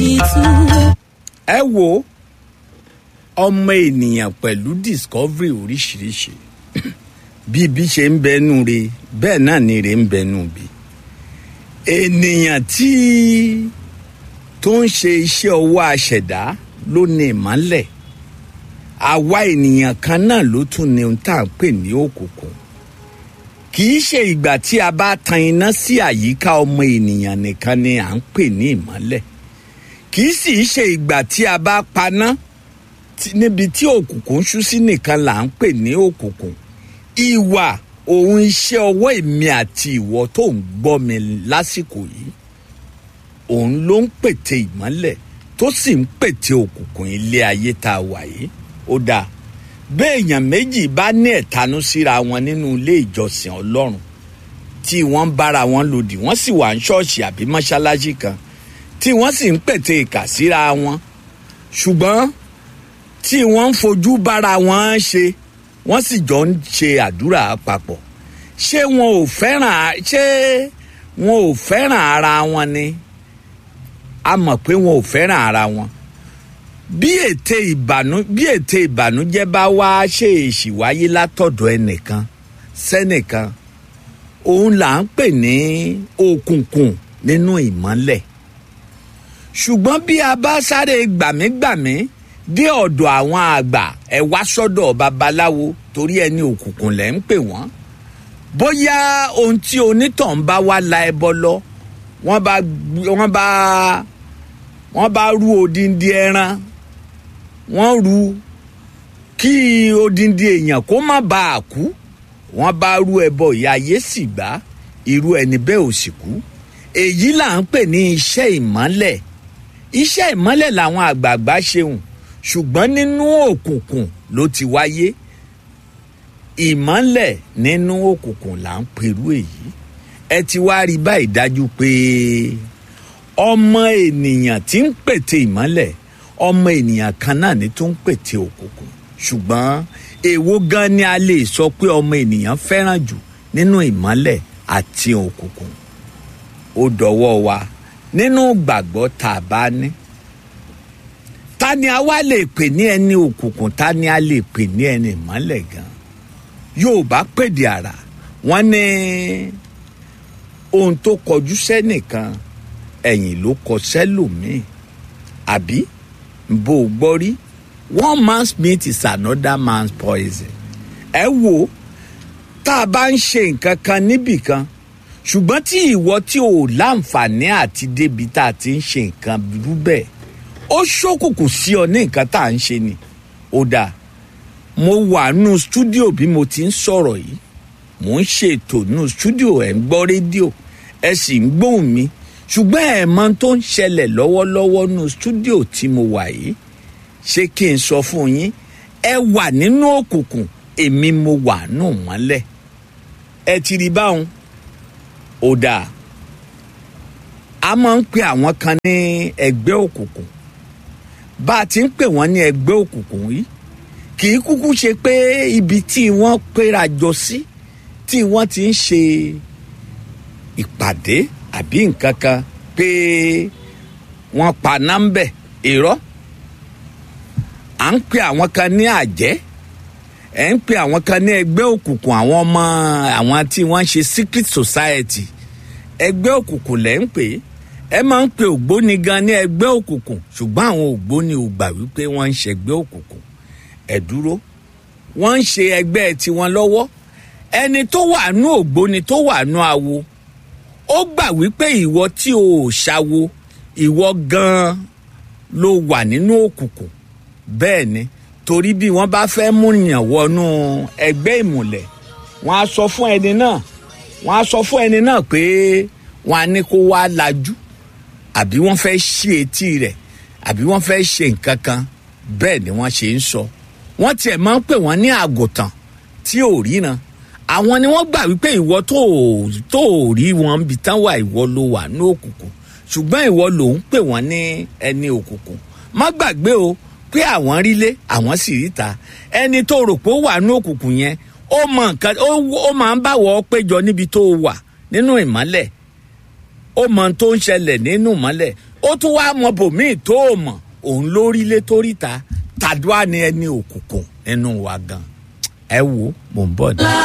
àdìtú. ẹ wo ọmọ ènìyàn pẹ̀lú discovery oríṣiríṣi bí ibi ṣe ń bẹnu re bẹ́ẹ̀ náà ni re ń bẹnu bi ènìyàn tí tó ń ṣe iṣẹ́ ọwọ́ aṣẹ̀dá ló ní ìmọ́lẹ̀ àwa ènìyàn kan náà ló tún ní ohun tá à ń pè ní òkùnkùn kì í ṣe ìgbà tí a bá tan iná sí àyíká ọmọ ènìyàn nìkan ni à ń pè ní ìmọ́lẹ̀ kì í sì í ṣe ìgbà tí a bá paná tí- níbi tí òkùnkùn ń ṣú sí nìkan là ń pè ní òkùnkùn ìwà òun iṣẹ́ ọwọ́ èmi àti ìwọ tó ń gbọ́ mi lásìkò yìí òun ló ń pète ìmọ́lẹ̀ tó sì ń pète òkùnkùn ilé ayé tá a wà yìí ó dáa béèyàn méjì bá ní ẹ̀tanú síra wọn nínú ilé ìjọsìn ọlọ́run tí wọ́n ń bára wọn lòdì wọ́n sì wà ní ṣọ́ọ̀ṣì àbí mọ́ṣáláṣí kan tí wọ́n sì ń pète ìkà síra wọn ṣùgbọ́n tí wọ́n ń fojú bára wọn ṣe wọ́n sì jọ ń ṣe àdúrà papọ̀ ṣé wọn ò fẹ́ràn ṣé wọn ò fẹ́ràn ara wọn ni a mọ̀ pé wọn ò fẹ́ràn ara wọn bí ète ìbànú bí ète ìbànújẹ́ bá wá ṣe èṣì wáyé látọ̀dọ̀ ẹnìkan sẹ́nìkan òun là ń pè ní òkùnkùn nínú ìmọ́lẹ̀ ṣùgbọ́n bí a bá sáré gbàmígbàmí dé ọ̀dọ̀ àwọn àgbà ẹ wá sọ́dọ̀ babaláwo torí ẹni òkùnkùn lẹ́ ń pè wọ́n bóyá ohun tí onítàn bá wá la ẹbọ lọ wọ́n bá wọ́n bá wọ́n bá rú odindi ẹran wọ́n rú kí odindi èèyàn kó má bàa kú wọ́n bá rú ẹbọ ìyá ayé sì gbá irú ẹni bẹ́ẹ̀ ò sì kú èyí là ń pè ní iṣẹ́ ìmọ́lẹ̀ iṣẹ́ ìmọ́lẹ̀ làwọn àgbààgbà ṣeun ṣùgbọ́n nínú òkùnkùn ló ti wáyé ìmọ́lẹ̀ nínú òkùnkùn là ń perú èyí ẹ ti wá rí báyìí dájú pé ọmọ ènìyàn tí ń pète ìmọ́lẹ̀ ọmọ ènìyàn kan náà ni tó ń pète òkùnkùn ṣùgbọ́n èwo gan ni a lè sọ pé ọmọ ènìyàn fẹ́ràn jù nínú ìmọ́lẹ̀ àti òkùnkùn ó dọwọ́ wa nínú gbàgbọ́ tá a bá ní ta ni a wá lè pè ní ẹni òkùnkùn ta ni a lè pè ní ẹni ìmọ́lẹ̀ gan yorùbá pèdè àrà wọ́n ní ohun tó kọjú sẹ́nìkan ẹ̀yìn ló kọ sẹ́lòmíì àbí bó o gbọ́ rí one man's meat is another man's poison ẹ wo tá a bá ń ṣe nǹkan kan níbì kan ṣùgbọ́n tí ìwọ tí ò láǹfààní àti débi tá a ti ń ṣe nǹkan rú bẹ́ẹ̀ ó ṣókùnkùn sí ọ ní nǹkan tá à ń ṣe ni ó dáa mo wà nù stúdíò bí mo ti ń sọ̀rọ̀ yìí mò ń ṣètò nù stúdíò ẹ̀ ń gbọ́ rédíò ẹ sì ń gbóhùn mi ṣùgbọ́n ẹ̀ mọ tó ń ṣẹlẹ̀ lọ́wọ́lọ́wọ́ nù stúdíò tí mo wà yìí ṣé kí n sọ fún yín ẹ wà nínú òkùnkùn èmi mo wà nù mọ́lẹ̀ ẹ ti rí báwọn ó dáa a máa ń pe àwọn kan ní ẹgbẹ́ òkùnkùn bá a ti ń pè wọ́n ní ẹgbẹ́ òkùnkùn yìí kì í kúkú ṣe pé ibi tí wọ́n péra jọ sí tí wọ́n ti ń ṣe ìpàdé àbí nǹkan kan pé wọ́n pa nọ́mbẹ̀ irọ́ à ń pe àwọn kan ní àjẹ́ ẹ̀ ń pe àwọn kan ní ẹgbẹ́ òkùnkùn àwọn ọmọ àwọn tí wọ́n ń ṣe secret society ẹgbẹ́ òkùnkùn lẹ́ ń pè é ẹ máa ń pe ògbóni gan ní ẹgbẹ́ òkùnkùn ṣùgbọ́n àwọn ògbóni ò gbà wípé wọ́n ń ṣẹgbẹ́ òkùnkùn ẹ dúró wọ́n ń ṣe ẹgbẹ́ tiwọn lọ́wọ́ ẹni tó wà nú ògbóni tó wà nú awo ó gbà wípé ìwọ tí o ò ṣawo ìwọ gan ló wà nínú òkùnkùn bẹ́ẹ̀ ni torí bí wọ́n bá fẹ́ mú yàn wọnú ẹgbẹ́ ìmùlẹ̀ wọ́n á sọ fún ẹni náà wọ́n á sọ fún ẹni náà pé wọ́n á ní kó wá lajú àbí wọ́n fẹ́ ṣí etí rẹ̀ àbí wọ́n fẹ́ ṣe nǹkan kan bẹ́ẹ̀ ni wọ́n ṣe ń sọ wọ́n tiẹ̀ máa ń pè wọ́n ní àgùntàn tí ò ríran àwọn ni wọ́n gbà wípé ìwọ tó ò- tó ò rí wọn bí tán wà ìwọ ló wà ní òkùnkùn ṣùgbọ́n ìwọ ló ń pè wọ́n ní ẹni òkùnkùn má gbàgbé o pé àwọn rílé àwọn sì ríta ẹni tó rò pé ó wà ní òkùnkùn yẹn ó mọ nǹkan ó ó máa ń báwọ̀ péjọ níbi tó wà nínú ìmọ́lẹ̀ ó mọ ohun tó ń ṣẹlẹ̀ nínú ìmọ́lẹ̀ ó tún wá mọ bòmíì tó o mọ̀ òun lórílé toríta tàdúrà ni ẹni òkùnkùn nínú wa gan ẹ wo mò ń bọ̀ ní.